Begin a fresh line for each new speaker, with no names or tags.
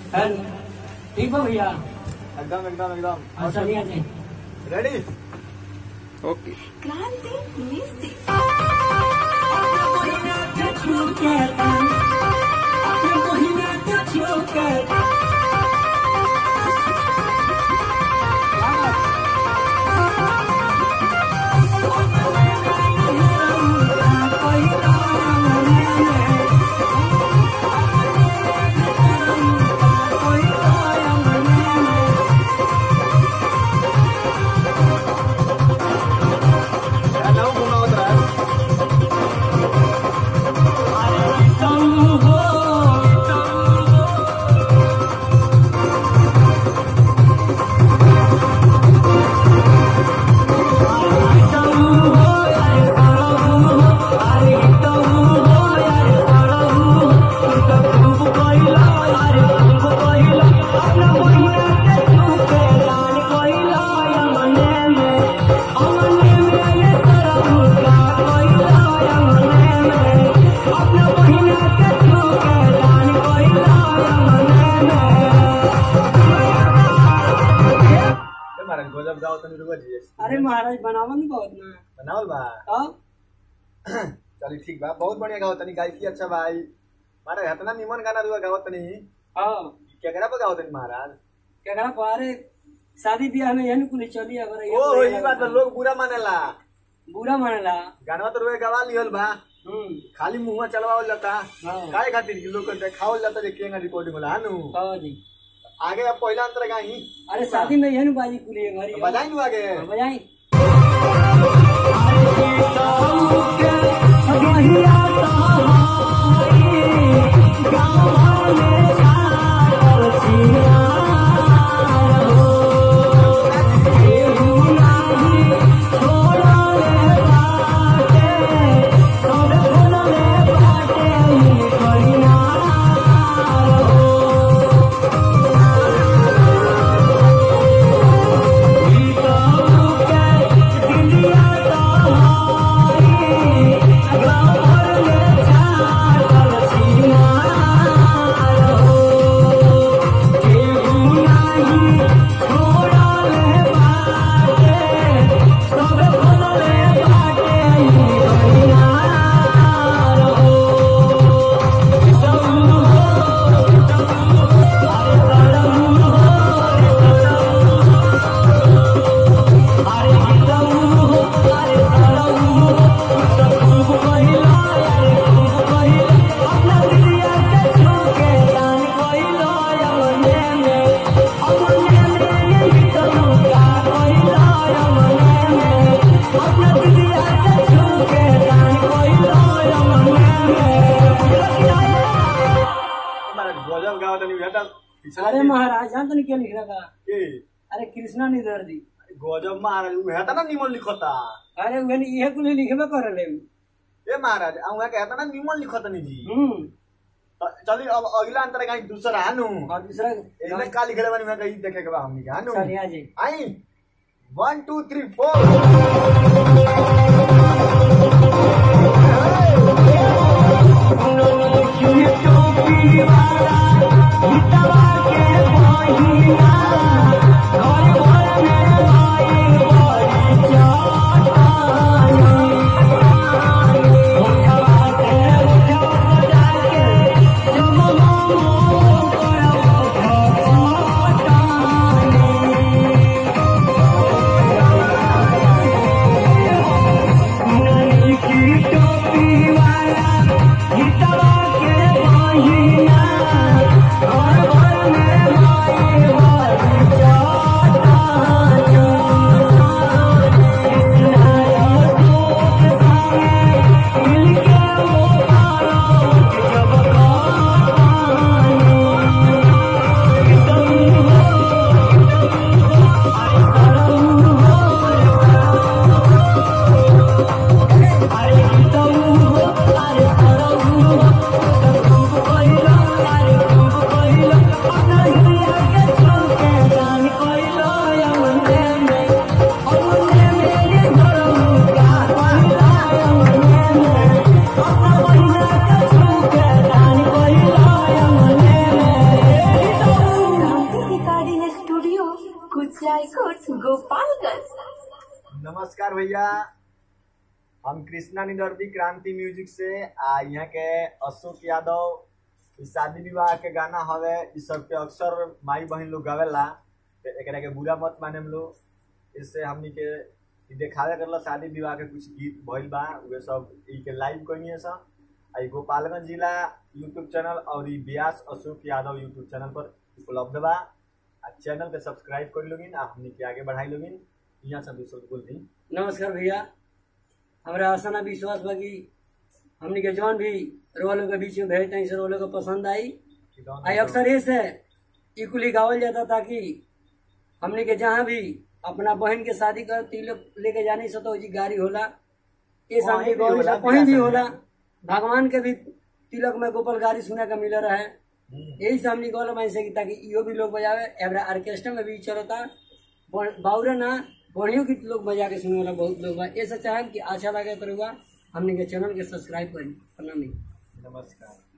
Hello ठीक बा भैया
एकदम एकदम एकदम
हाँ चलिए जी
रेडी
ओके
क्रांति म्यूजिक
हेलो घुमाओ जरा ए महाराज गजब गाओ तनी रुको जी
अरे महाराज बनावन बहुत ना
बनावल बा
हाँ
चली ठीक बा बहुत बढ़िया गाओ तनी गायकी अच्छा भाई महाराज इतना निमन गाना रुआ गाओ तनी
हाँ
केकरा पे गाओ तनी महाराज
क्या करा पारे शादी ब्याह में यही कुल चली अगर
ओ हो ये बात बा, लोग बुरा मानेला
बुरा मानेला
गानवा तो रुए गवा लिहल बा
हम्म
खाली मुंह चलवावल जाता
हाँ।
काहे खातिर कि लोग के देखावल जाता जे केंगा रिकॉर्डिंग होला हानु
हाँ जी
आगे अब पहला अंतर गाई
अरे शादी में यही बाजी कुली है हमारी
बजाई नु आगे
हाँ, बजाई
महाराज गजब गाओ तनी बेटा पिछला
अरे
दिन-
महाराज जान तो नहीं क्या लिख रहा था
के
अरे कृष्णा नहीं दर दी
गजब महाराज उ हेता ना निमन लिखता
अरे वे ये कुल लिखबे कर ले
ए महाराज आ उहा के हेता ना निमन लिखता नी जी
हम्म
अ- चली अब अगला अंतर गाई दूसरा हानु
और दूसरा
एने का लिखले बानी मैं कही देखे के बा हमनी के हानु
चलिए जी
आई वन टू थ्री फोर
टोपी वाला
रायकोट गोपालगंज
नमस्कार भैया हम कृष्णा निदर्दी क्रांति म्यूजिक से आ यहाँ के अशोक यादव इ शादी विवाह के गाना हवे इ सब के अक्सर माई बहन लोग गावेला तो एकरा के बुरा मत माने हम लोग इससे हमनी के इ देखावे करला शादी विवाह के कुछ गीत भइल बा उहे सब इ के लाइव कइनी सब आ इ गोपालगंज जिला यूट्यूब चैनल और इ व्यास अशोक यादव यूट्यूब चैनल पर उपलब्ध बा आ चैनल के सब्सक्राइब कर लोगिन आ हमनी के आगे बढ़ाई लोगिन यहाँ सब दूसरों बोल दी
नमस्कार भैया हमरा आशा ना विश्वास बा कि हमनी के जौन भी रोलों के बीच में भेजते हैं रोलों को पसंद आई आई अक्सर ये से इकुली गावल जाता ताकि हमनी के जहाँ भी अपना बहन के शादी कर तिलक लेके जाने से तो जी गाड़ी होला ये
वहीं
शादी
भी
गौरी
होला,
से कहीं भी
बियाह
होला
शादी
भगवान के भी तिलक में गोपाल गाड़ी सुने का मिल रहा है
हम्म।
यही से हमनी गौल मैं से कि ताकि इहो भी लोग बजावे एवरा ऑर्केस्ट्रा में भी चलता बाउरे ना बढ़ियों की लोग बजा के सुने वाला बहुत लोग बा ऐसा चाहें कि अच्छा लगे तो रहुआ हमनी के चैनल के सब्सक्राइब करी प्रणामी
नमस्कार